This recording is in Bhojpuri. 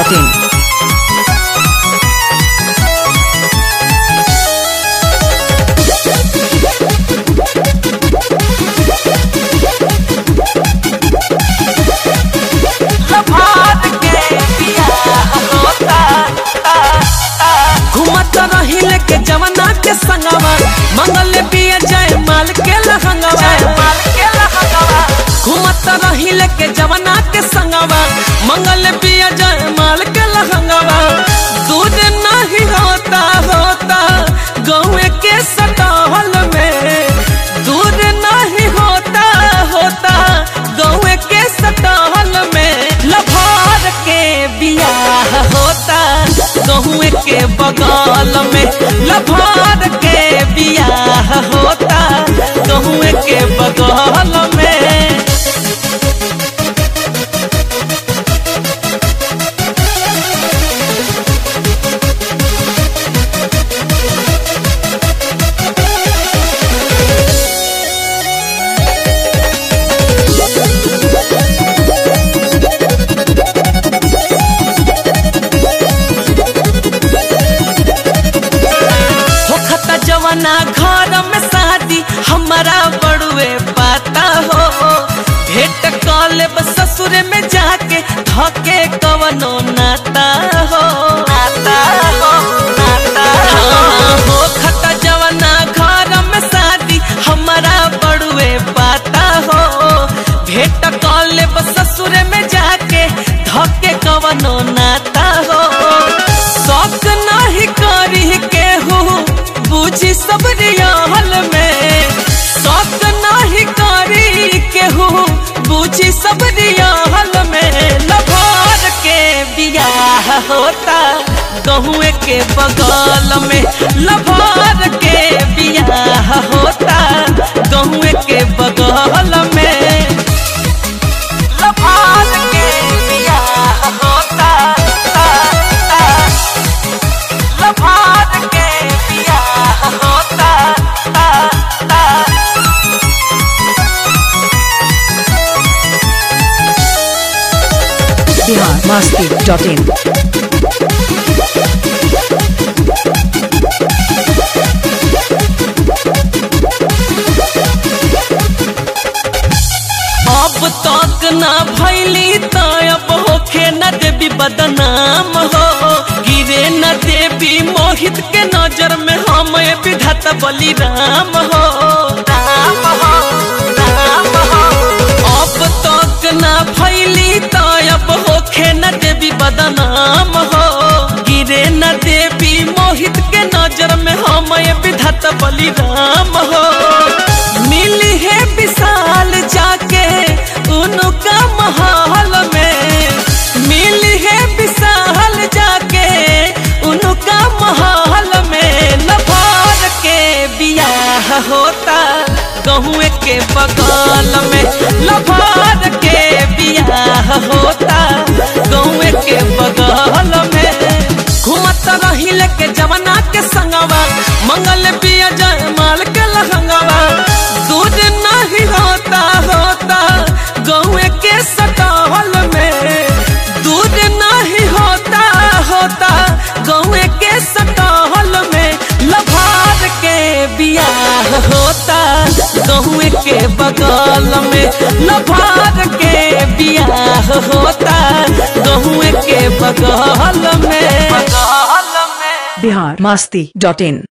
masti.in. घुमत रहिले के जवना के संगवा मंगल पिया जय माल के लहंगवा घुमत रहिले के जवना के संगवा मंगल पिया जय माल के लहंगवा दूध नहीं होता होता गाँव के सटहल में दूध नहीं होता होता गाँव के सटहल में लभार के बियाह होता गहुँ के बगल में लभार के बियाह होता गहुँ के बगल में होखता जवाना घर में शादी हमारा बड़ुए पाता हो भेंट कॉले ससुर में जाके धके कवनो नाता हो नाता हो नाता हो होखता जवाना घर में शादी हमारा बड़ुए पाता हो भेंट कॉले ससुर में जाके धके कवनो नाता हो शौक नहीं करी केहू बुझी सब रियाल में शौक नहीं करी केहू बुझी सब रियाल में लभार के बियाह होता गहुए के बगल में लभार के बियाह होता गहुए के बगल में लभार के बियाह होता लभार के बियाह होता Bihar masti.in. अब तक ना भैली त अब होखे न देवी बदनाम हो गिरे न देवी मोहित के नजर में हम ए विधाता बलिराम हो राम हो राम हो अब तक ना भैली त अब होखे न देवी बदनाम हो गिरे न देवी मोहित के नजर में हम ए विधाता बलिराम हो मिली है विशाल जाके उनका महल में मिली है विशाल जाके उनका महल में लभार के बियाह होता गहुए के बगल में लभार के बियाह होता गहुए के बगल में घूमत रहिले के जवना के संगवा मंगल पिया जय माल के लहंगवा दूध नहीं होता होता गौए के सटहल में दूध नहीं होता होता गौए के सटहल में लभार के बियाह होता गहुए के बगल में लभार के बियाह होता गहुए के बगल में बगल में Bihar masti.in.